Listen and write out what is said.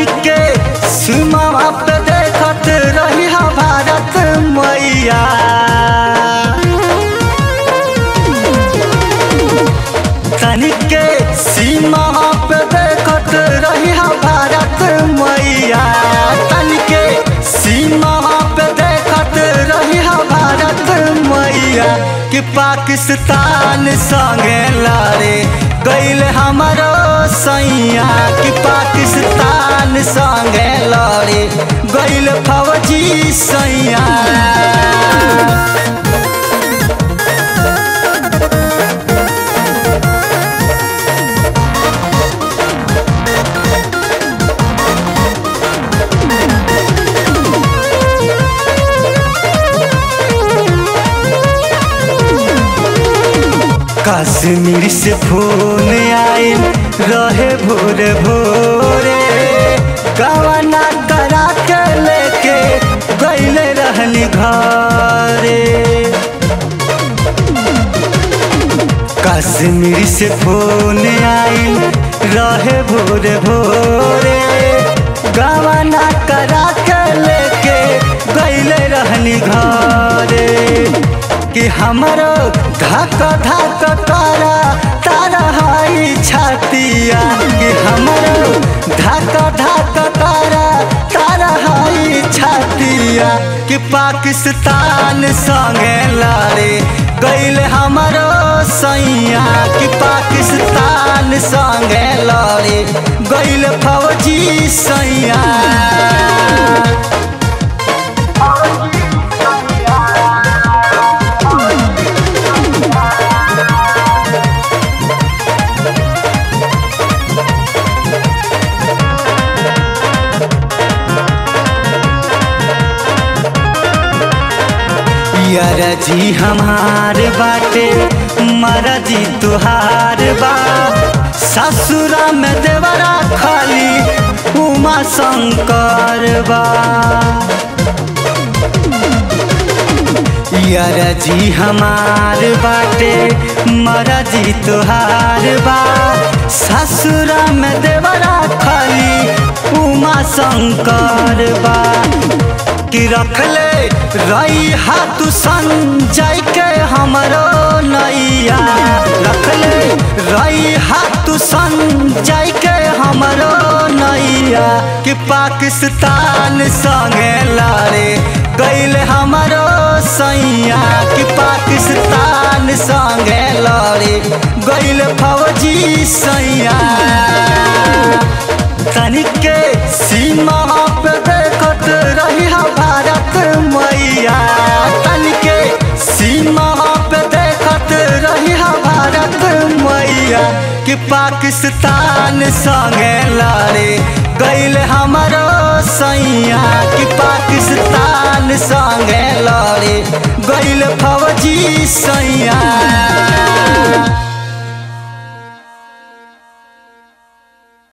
तनिके सीमा पे देखत रही हा भारत मैया तनिके सीमा पे देखत रही हा भारत मैया तनिके सीमा पे देखत रही हा भारत मैया कि पाकिस्तान संगे लड़े गईल हमारो सैया कि पाकिस्तान संगे लड़े गईल फौजी सैया कश्मीर से फोन आइल रहे भोरे भोरे गवना करा के लेके गईले रहली घरे कश्मीर से फोन आइल रहे भोरे भोरे गवना करा के लेके गईले रहली घरे कि हमरो धक धक तारा तारा हाई छातिया कि हमरो धक धक तारा तारा हाई छातिया कि पाकिस्तान संगे लड़े गईल हमरो सैया कि पाकिस्तान संगे लड़े गईल फौजी सैया यार जी हमार बाटे मारा जी तुहार बा ससुरा में देवरा खाली उमा शंकर बा यार जी हमार बाटे मारा जी तुहार बा ससुरा में देवरा खाली उमा शंकर बा कि रखले रही हाथ संजय के हमरो नैया रखले रही हाथ संजय के हमरो नैया कि पाकिस्तान संगे लड़े गईल हमरो सैया कि पाकिस्तान संगे लड़े गईल फौजी सैया तनिके सीमा पे देखत रही हा भारत मैया तनिके सीमा पे देखत रही हा भारत मैया कि पाकिस्तान संगे लड़े गईल हमारो सैया कि पाकिस्तान संगे लड़े गईल फौजी सैया